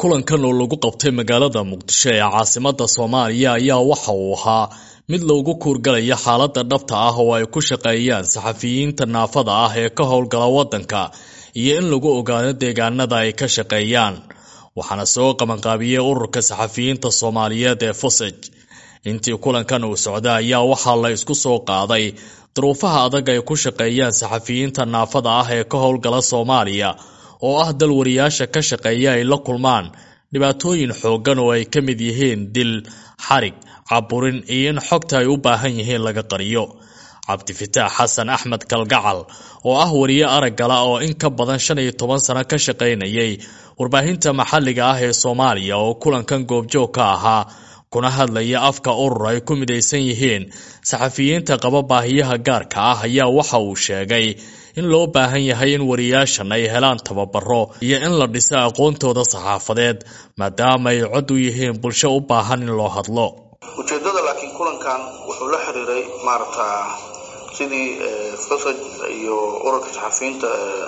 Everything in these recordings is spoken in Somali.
kulankan oo lagu qabtay magaalada muqdisho ee caasimada soomaaliya ayaa waxa uu ahaa mid loogu kuurgalaya xaalada dhabta ah oo ay ku shaqeeyaan saxafiyiinta naafada ah ee ka howlgala wadanka iyo in lagu ogaado deegaanada ay ka shaqeeyaan waxaana soo qabanqaabiyey ururka saxafiyiinta soomaaliyeed ee fusaj intii kulankan uu socda ayaa waxaa la isku soo qaaday duruufaha adag ay ku shaqeeyaan saxafiyiinta naafada ah ee ka howlgala soomaaliya oo ah dal wariyaasha ka shaqeeya ay la kulmaan dhibaatooyin xooggan oo ay ka mid yihiin dil xarig caburin iyo in xogta ay u baahan yihiin laga qariyo cabdifitaax xasan axmed kalgacal oo ah wariye araggala oo in ka badan shan iyo toban sano ka shaqaynayay warbaahinta maxalliga ah ee soomaaliya oo kulankan goobjoog ka ahaa kuna hadlaya afka urur ay ku midaysan yihiin saxafiyiinta qaba baahiyaha gaarka ah ayaa waxa uu sheegay in loo baahan yahay in wariyaashan ay helaan tababaro iyo in la dhiso aqoontooda saxaafadeed maadaama ay cod u yihiin bulsho u baahan in loo hadlo ujeedada laakiin kulankan wuxuu la xiriiray maaragta sidii fasaj iyo ururka saxafiyiinta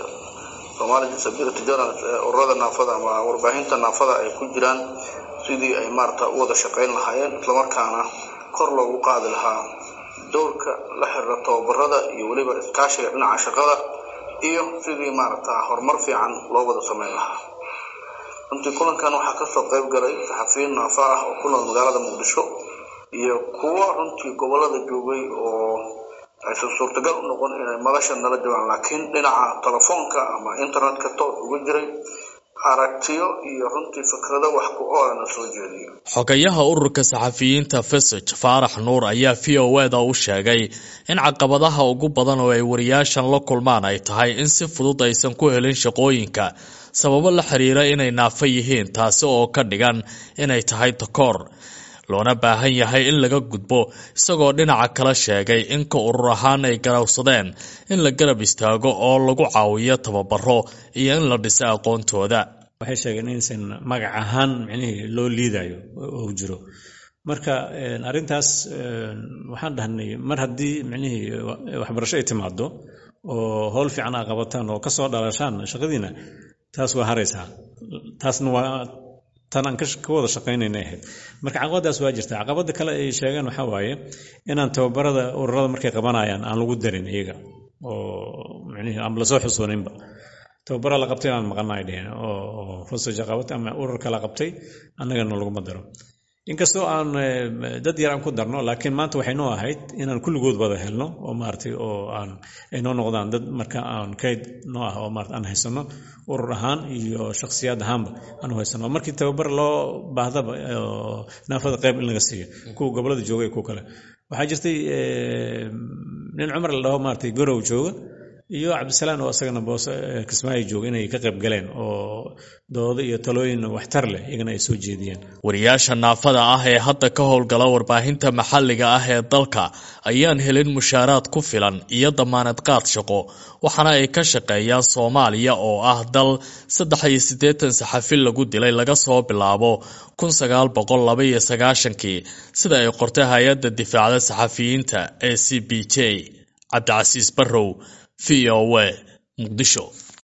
somali disability journalist ururada naafada ama warbaahinta naafada ay ku jiraan sidii ay maarata u wada shaqayn lahaayeen islamarkaana kor loogu qaadi lahaa dowrka la xiriira tababarada iyo weliba iskaashiga dhinaca shaqada iyo sidii maaragta horumar fiican loo wada sameyn lahaa runtii kulankan waxaa kasoo qayb galay saxafiyiin naafa ah oo ku nool magaalada muqdisho iyo kuwo runtii gobolada joogay oo aysan suurtagal u noqon inay madasha nala joogaan laakiin dhinaca telefoonka ama internetka toos uga jiray aragtiyo iyo runtii fikrado wax ku oolana soo jeediyo xogayaha ururka saxafiyiinta fesaj faarax nuur ayaa v o eda u sheegay in caqabadaha ugu badan oo ay wariyaashan la kulmaan ay tahay in si fudud aysan ku helin shaqooyinka sababo la xiriira inay naafo yihiin taasi oo ka dhigan inay tahay takoor loona baahan yahay in laga gudbo isagoo dhinaca kala sheegay in ka urur ahaan ay garowsadeen in la garab istaago oo lagu caawiyo tababaro iyo in la dhiso aqoontooda waxay sheegeen inaysan magac ahaan micnihii loo liidayo oo jiro marka arrintaas waxaan dhahnay mar haddii micnihii waxbarasho ay timaado oo howl fiican aa qabataan oo kasoo dhalashaan shaqadiina taas waa haraysaa taasna waa tan aan ka wada shaqaynayna ahayd marka caqabadaas waa jirta caqabada kale ay sheegeen waxaa waaye inaan tababarada ururada markay qabanayaan aan lagu darin iyaga oo micnihii aan lasoo xusooninba tababara la qabtay aan maqana ay dheheen oo fasaja qabatay ama ururka la qabtay annagana laguma daro inkastoo aan dad yar aan ku darno laakiin maanta waxay noo ahayd inaan kulligood wada helno oo maaragtay oo aan ay noo noqdaan dad marka aan kayd noo ah oo maarata aan haysano urur ahaan iyo shakhsiyaad ahaanba aan u haysano markii tababar loo baahdaba naafada qayb in laga siiyo kuwa gobolada jooga iyo kuwa kale waxaa jirtay nin cumar la dhaho maaragtay gorow jooga iyo cabdisalaan oo isagana boose kismaayo jooga inay ka qayb galeen oo doodo iyo talooyin waxtar leh iyagana ay soo jeediyeen wariyaasha naafada ah ee hadda ka howlgala warbaahinta maxalliga ah ee dalka ayaan helin mushaaraad ku filan iyo damaanad qaad shaqo waxaana ay ka shaqeeyaan soomaaliya oo ah dal saddex iyo siddeetan saxafi lagu dilay laga soo bilaabo kun sagaal boqol laba iyo sagaashankii sida ay qortay hay-adda difaacda saxafiyiinta ee c b j cabdicasiis barrow v o a muqdisho